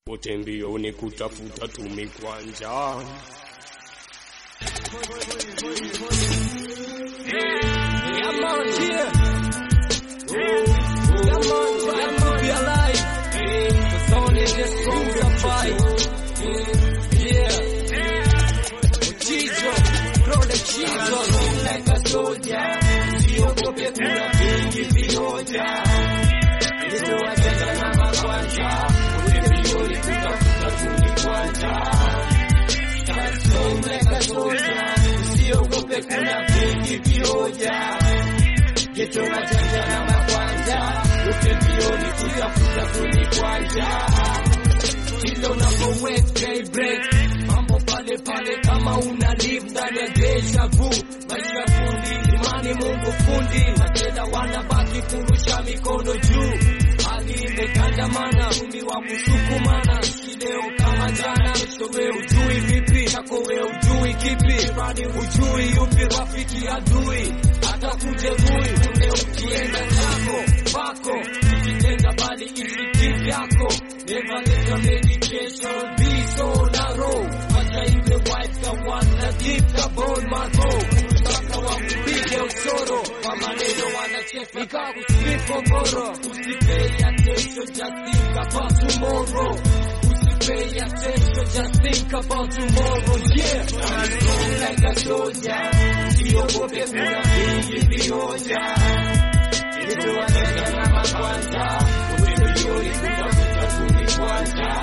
wote mbioni kutafuta tumi kwanja. Yeah, man, yeah. Yeah, man, glad to be alive. Cause only this strong survive. Yeah. Chizo, bro, the Chizo. Like a soldier. Usiogope kuna vingi vioja. Yesu wajanja na makwanja. Ule milioni kutafuta tuni kwanja. Stand strong like a soldier. Usiogope kuna vingi vioja. Geto wajanja na makwanja. Ule milioni kutafuta tuni kwanja. Kila unapoweka break mambo pale pale, kama una live ndani ya deja vu. Maisha fundi, imani Mungu fundi, matenda wanabaki kurusha mikono juu. Hali imekandamana, umi wa kusukumana, leo kama jana, kesho we ujui vipi, chako we ujui kipi, bali ujui yupi rafiki adui, hata kujeruhi ule ukienda zako pako, ukitenda bali ishi kivyako, never let your meditation be so narrow, hata iwe wife ka wana deep ka bone marrow, mpaka wakupige usoro, kwa maneno wanacheka nikakusipo mboro, usipay attention, just think about tomorrow. Pay attention, just think about tomorrow, yeah. I'm strong like a soldier. Siogope kuna vingi vioja. Yesu anaweza na makwanja. Umelioni kutafuta kuni kwanja.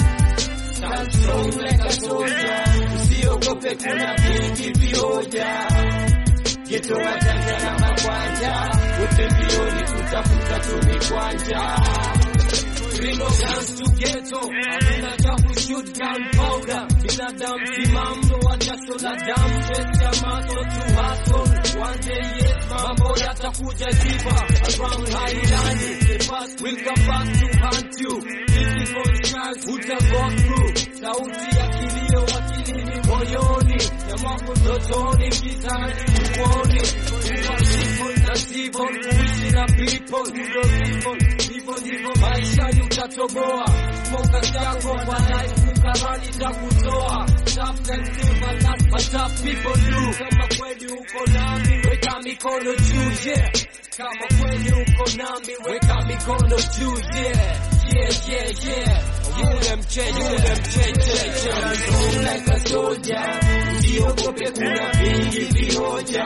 Stand strong like a soldier. Usiogope kuna vingi vioja. Geto wajanja na makwanja. Utembioni kutafuta tuni kwanja. Bring no guns to ghetto. Hakuna cha kushoot gunpowder. Binadamu simamdo wa jasho la damu. Pesa maso to hustle. One day yes, mambo yatakuja jiba. Around Highland, the past will come back to haunt you. Difficult times uta go through. Sauti ya kilio akilini moyoni. Ya mambo ndotoni gizani uoni. Kuwa simple na civil, kuishi na people. Ndio people, hivyo ndivyo maishani utatoboa. Focus yako kwa life, kukarani za kutoa. Tough and simple, that's what tough people do. Kama kweli uko nami, weka mikono juu, yeah. Kama kweli uko nami, weka mikono juu, yeah. Yeah, yeah, yeah. Yule mche, yule mche, che, che. Strong like a soldier. Usiogope kuna vingi vioja.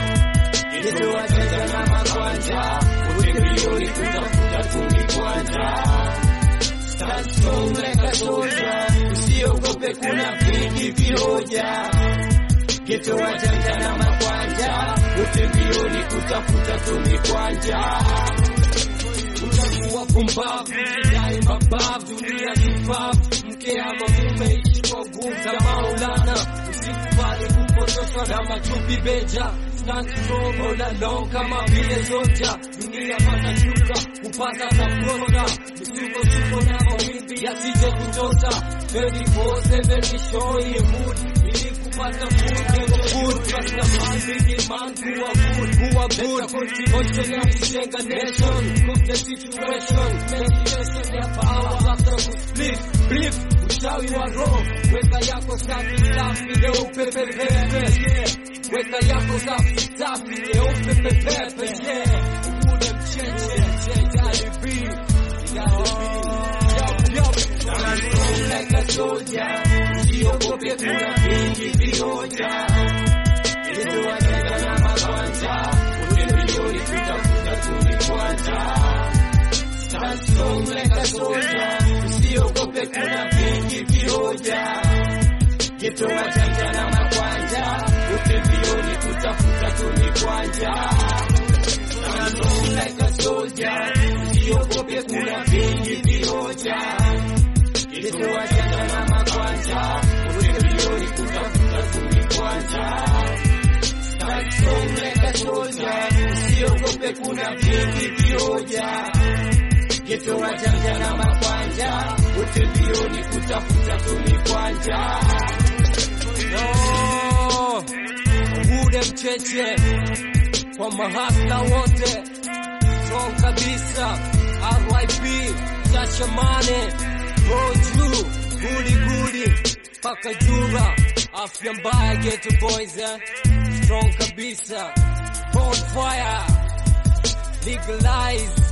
Yesu wajanja na makwanja. Wote milioni kutafuta kuni kwanja. Stand strong like a soldier. Usiogope kuna vingi vioja. Geto wajanja na makwanja. Wote milioni kutafuta tuni kwanja. Utakuwa pumbavu, jidai mabavu, dunia kifavu, mke ama mume ishi kwa nguvu za Maulana. Usikubali kupotoshwa na machupi beja, stand strong all along kama vile soja. Dunia pata shuka, kupata tafuta, misukosuko na mawimbi yasije kutoka. 24/7 ni show ya mood, ili kupata food, niko food, trust the man, big man, kuwa good, kuwa good. Contribution ya kujenga nation, of the situation, meditation ya power, after kusplit, brief, uchawi wa roho, weka yako safi safi, nyeupe pepepe, yeah. Weka yako safi safi, nyeupe pepepe, yeah. Ule mcheche, mcheche, alibi, alibi, yup, yup. Strong like a soldier, usiogope kuna vingi vioja. Yesu wajanja na makwanja, wote milioni kutafuta tuni kwanja. Stand strong like a soldier, usiogope kuna vingi vioja. Geto wajanja na makwanja, wote milioni kutafuta tuni kwanja. Stand strong like a soldier, usiogope kuna vingi vioja. Yesu wajanja na makwanja, wote milioni kutafuta tuni kwanja. Stand strong like a soldier, usiogope kuna vingi vioja. Geto wajanja na makwanja, wote mbioni kutafuta tuni kwanja. No, Bude mcheche kwa mahasla wote, strong kabisa, RIP Jashamane, Bro Juu gudi gudi paka jura afya mbaya ghetto boys eh? strong kabisa on fire legalize